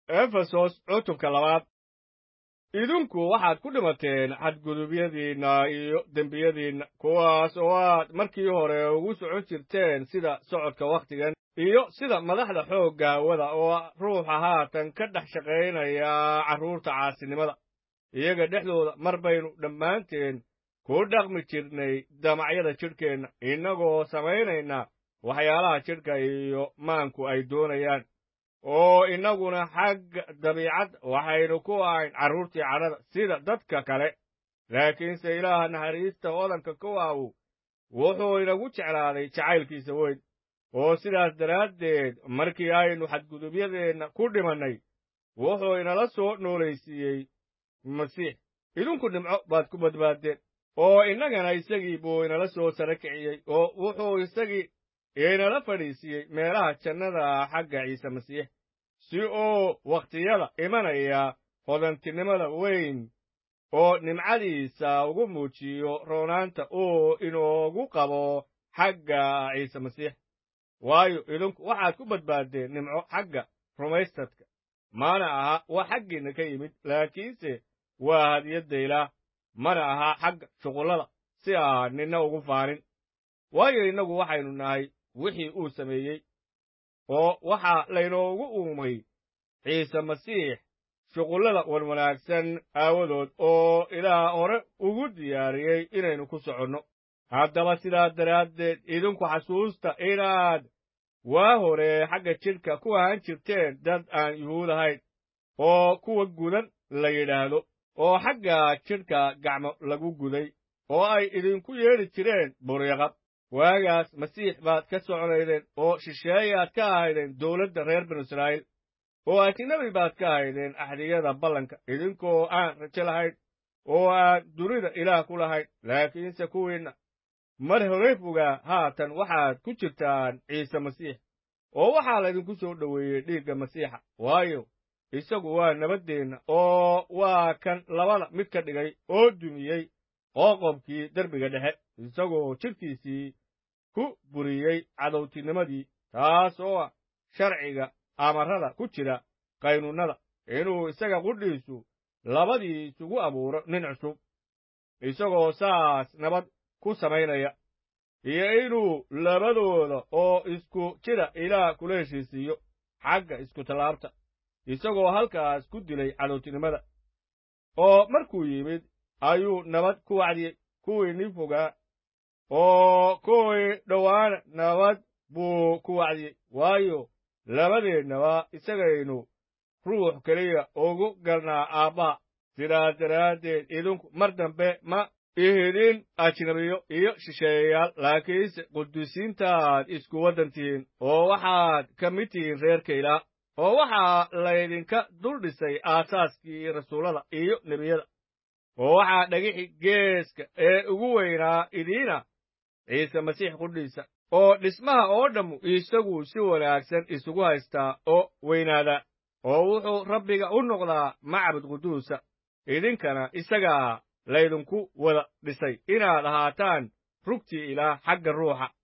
efesos cutubka labaad idinku waxaad ku dhimateen xadgudubyadiinna iyo dembiyadiinna kuwaas oo aad markii hore ugu socon jirteen sida socodka wakhtigan iyo sida madaxda xoogga hawada oo ruuxa haatan ka dhex shaqaynaya carruurta caasinimada iyaga dhexdooda mar baynu dhammaanteen ku dhaqmi jirnay damacyada jidhkeenna innagoo samaynayna waxyaalaha jidhka iyo maanku ay doonayaan oo innaguna xagga dabiicadda waxaynu ku ahayn carruurtii cadhada sida dadka kale laakiinse ilaaha naxariista hodanka kuwaawu wuxuu inagu jeclaaday jacaylkiisa weyn oo sidaas daraaddeed markii aynu xadgudubyadeenna ku dhimannay wuxuu inala soo noolaysiiyey masiix idinku dhimco baad ku badbaaddeen oo innagana isagii buu inala soo sara kiciyey oo wuxuu isagii inala fadhiisiiyey meelaha jannada xagga ciise masiix si uu wakhtiyada imanaya hodantinimada weyn oo nimcadiisa ugu muujiyo roonaanta uu inoogu qabo xagga ciise masiix waayo idinku waxaad ku badbaaddeen nimco xagga rumaystadka mana aha wax xaggiinna ka yimid laakiinse waa hadiyadda ilaah mana aha xagga shuqullada si aan ninna ugu faanin waayo innagu waxaynu nahay wixii uu sameeyey oo waxaa laynoogu uumay ciise masiix shuqullada wanwanaagsan aawadood oo ilaah hore ugu diyaariyey inaynu ku soconno haddaba sidaa daraaddeed idinku xasuusta inaad waa hore xagga jidhka ku ahaan jirteen dad aan yuhuud ahayn oo kuwa gudan la yidhaahdo oo xagga jidhka gacmo lagu guday oo ay idinku yeedhi jireen buryaqab waagaas masiix baad ka soconaydeen oo shisheeyaad ka ahaydeen dawladda reer binu israa'iil oo ajnabi baad ka ahaydeen axdiyada ballanka idinkoo aan rajo lahayn oo aan dunida ilaah ku lahayn laakiinse kuwiinna mar horey fogaa haatan waxaad ku jirtaan ciise masiix oo waxaa laydinku soo dhoweeyey dhiigga masiixa waayo isagu waa nabaddeenna oo waa kan labada mid ka dhigay oo dumiyey qooqobkii derbiga dhexe isagoo jidhkiisii ku buriyey cadowtinimadii taas oo ah sharciga amarrada ku jira qaynuunnada inuu isaga qudhiisu labadii isugu abuuro nin cusub isagoo saas nabad ku samaynaya iyo inuu labadooda oo isku jira ilaah kula heshiisiiyo xagga iskutallaabta isagoo halkaas ku dilay cadowtinimada oo markuu yimid ayuu nabad ku wacdiyey kuwii nin fogaa oo kuwii dhowaana nabad buu ku wacdiyey waayo labadeennaba isagaynu ruux keliya ugu galnaa aabbaha sidaas daraaddeed idinku mar dambe ma ihidin ajnabiyo iyo shisheeyayaal laakiinse qudusiintaad isku waddan tihiin oo waxaad ka mid tihiin reerka ilaah oo waxaa laydinka dul dhisay aasaaskii rasuullada iyo nebiyada oo waxaa dhagixi geeska ee ugu weynaa idiina ciise masiix qudhiisa oo dhismaha oo dhammu isagu si wanaagsan isugu haystaa oo weynaadaa oo wuxuu rabbiga u noqdaa macbud quduusa idinkana isagaa laydinku wada dhisay inaad ahaataan rugtii ilaah xagga ruuxa